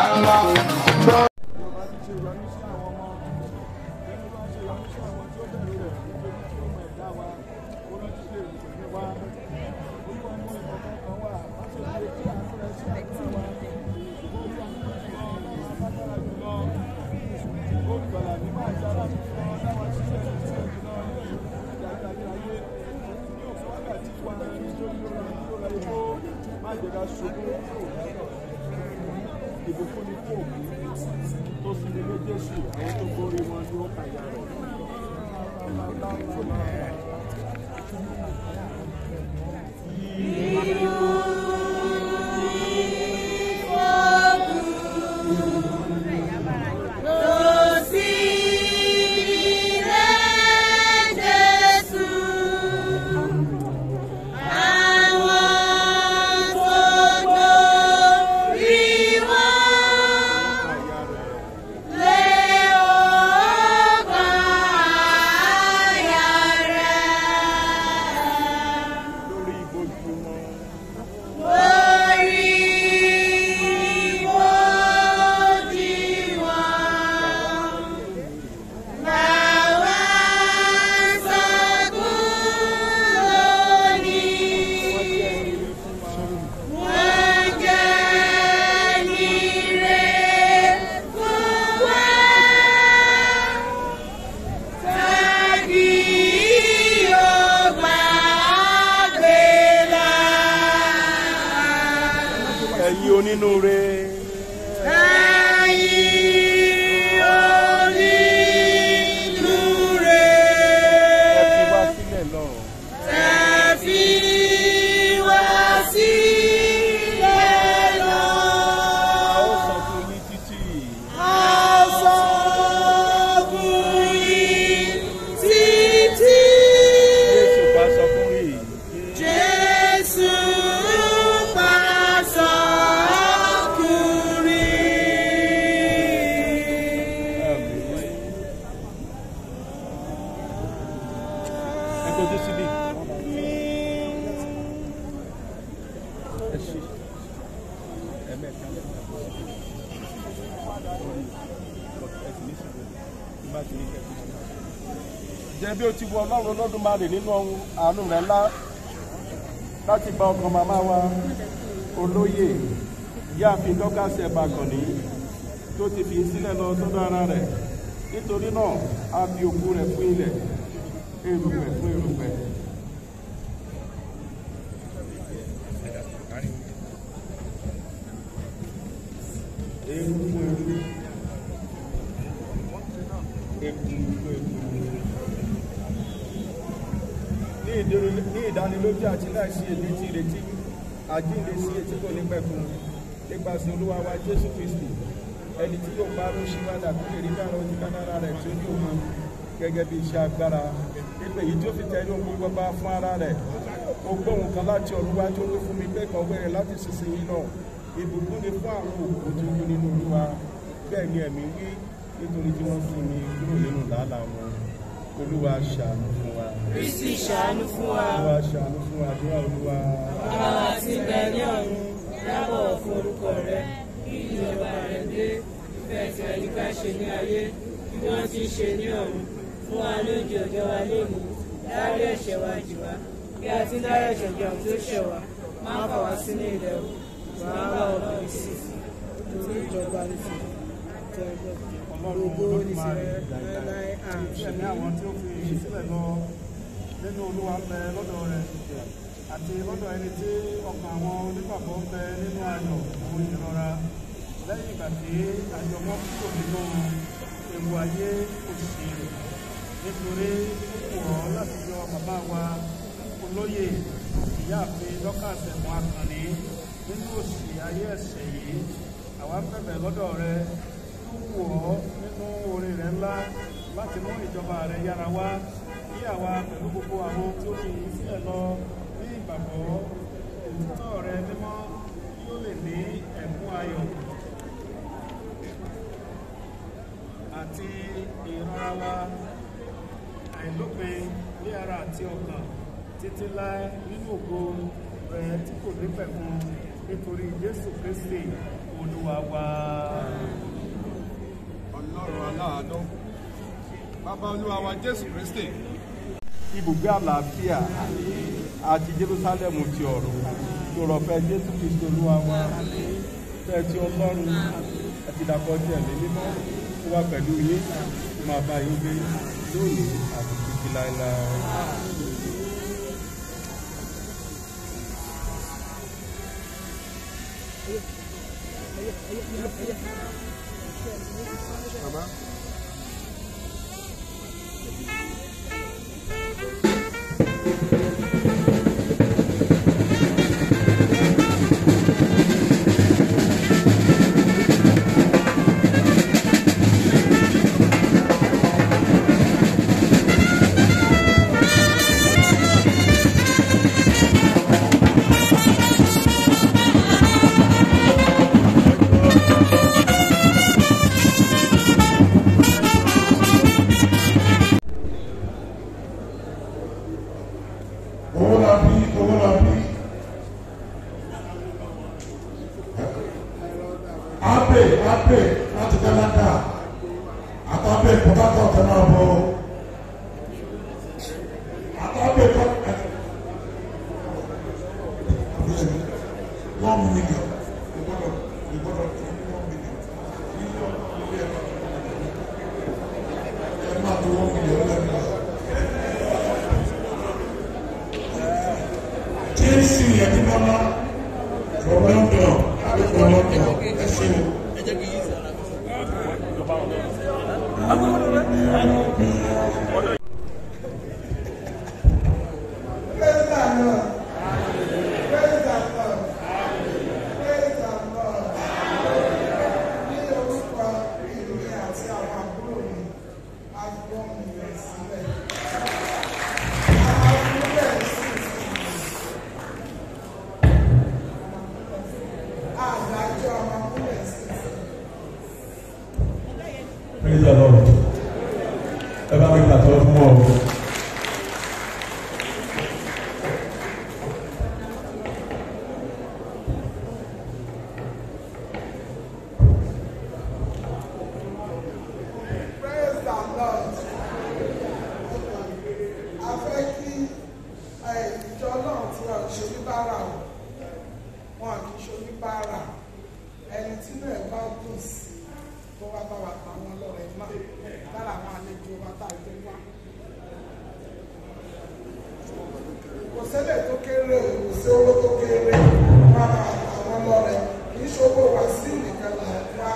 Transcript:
ńlá. ìbùkún ni fún òkú tó sì ní méjèèjì àwọn tó borí wọn ní ó kàyà rẹ̀. lórí ìbojú wọn. ẹ̀yin onínúure. ẹ fi wá sílẹ̀ lọ. a ó sọ fún yín títí. Jésù bá sọ fún rí. Jésù pàṣọ ọkùnrin. ẹ kojú síbí. ẹ ṣe ẹ̀mẹ́ta jẹ́ bí o ti wọ ọlọ́run olódùmarè nínú ohun àánú rẹ̀ ńlá láti gba ọkàn màmá wa olóyè yáàfin dọ́kàsì ẹ̀bàkànní tó ti fi sílẹ̀ lọ sọ́dọ̀ ara rẹ̀ nítorí náà a fi òkú rẹ̀ fún ilẹ̀ erùpẹ̀ fún erùpẹ̀. Eru fún eru. Eku fún eku. Ní ìdírí- ní ìdánilójú àti láìsí èdè tí ìrètí àjíǹde sí etí kò ní pẹ̀kun nípasẹ̀ olúwa wa Jésù Kristi ẹni tí yóò bá lóṣù wádà tó lè rí dára ojú kánára rẹ̀ tí ó ní òun gẹ́gẹ́ bí iṣẹ́ agbára nípa èyí tí ó fi tẹ̀lé ohun gbogbo bá fún ara rẹ̀ ó gbóhùn kan láti ọ̀run wá tí ó wí fún mi pé kọ̀wé rẹ̀ láti sísìnyí lọ ìbùkún ni fún àwọn òkú tó kú nínú olúwa bẹ́ẹ̀ ni ẹ̀mí wí nítorí tí wọ́n sún mi kúrò nínú làálàá wọn olúwa ṣàánú fún wa Kristi ṣàánú fún wa. olúwa ṣàánú fún wa àdúrà olúwa Bàbá wa tí ń bẹ ní ọ̀run, dábọ̀ fún orúkọ rẹ, kí ìjọba rẹ dé, ìfẹ́ tí àyíká ṣe ní ayé, bí wọ́n ti ń ṣe ní ọ̀run. Fún wa lóúnjẹ ọjọ́ wa lónìí, dárí ẹ̀ṣẹ̀ wa jì wá, bí a ti ń dárí ẹ̀ṣẹ̀ jì àwọn tó ṣẹ̀ wá, má fà wá sínú ilẹ̀ o, wàhálà ọ̀nà ìsì, torí ìjọba ní ti ọlọ́run olódùmarè ẹ̀mí àwọn tí ó fi ìṣísílẹ̀ lọ nínú olúwa ń bẹ lọ́dọ̀ rẹ̀ àti lọ́dọ̀ ẹni tí ọkàn àwọn onígbàgbọ́ ń bẹ nínú ayọ̀ òun ìrora lẹ́yìn ìgbà tí àjọ wọn kúrò nínú ewu ayé òṣì rẹ̀ nítorí ó kù ọ́ láti yọ bàbá wa olóyè ìyáàfin lọ́kàṣẹ̀ mọ́ akànnì nínú òṣì ayé ẹ̀ṣẹ̀ yìí àwa ń bẹ̀bẹ̀ lọ́dọ̀ rẹ tó wù ọ́ nínú oore rẹ ńlá láti mú ìjọba rẹ yára wá kí àwa pẹ̀lú gbogbo àwọn tí ó fi sílẹ̀ lọ ní ìgbàgbọ́ òtítọ́ rẹ mímọ́ yóò lè ní ẹ̀kún ayọ̀ àti ìrora wa àìlópin ní ara àti ọkàn títí láé nínú ògo rẹ tí kò ní pẹ̀kun nítorí jésù kristi olúwa wa. ọlọ́run aláàánú bàbá olúwa wa jésù kristi ibùgbé àlàáfíà àti jerusalem ti ọ̀run lórọ̀fẹ́ jésù kristu olúwa wa fẹ́ tí ọlọ́run àti ìdàpọ̀ tí ẹ̀mí mímọ́ tó wà pẹ̀lú yín tó máa bá yín gbé lónìí àti títí láéláé. bàbá owó la bí owó la bí abe abe láti canada àtàbẹ port harcourt náà bọ àtàbẹ port one million ìgbọdọ ìgbọdọ tó ní one million mílíọ̀nù lórí ẹ̀ka ẹ máa tó one million lẹ́nu náà. jésù yẹtìmọ́lá from london àbí from london ẹ ṣe o. Praise the Lord. Praise the Lord. Praise the Lord. Ní orúkọ ìlú àti àwọn àbúrò mi, a gbọ́ mi rẹ̀ sílẹ̀. Àwọn àbúrò rẹ̀ sì sí. Àdájọ́ àwọn àbúrò rẹ̀ sì sí. praise the lord ẹ bá mi gbàtọ́ fún ọ. Praise the Lord. A fẹ́ kí ẹ, ìjọ náà tí wọ́n ṣe oníbàárà o, wọn kì í ṣe oníbàárà. Ẹni tí náà bá dùn sí tó wá bá wa pa wọn lọ́rẹ̀ náà lára àwọn àlejò wa tá a gbé wá. Kò sẹ́lẹ̀ tó kéré o, kò sí owó tó kéré, wọ́n á bá wa pa wọn lọ́rẹ̀. Kì í ṣe owó wa sí nìkan là ń wá.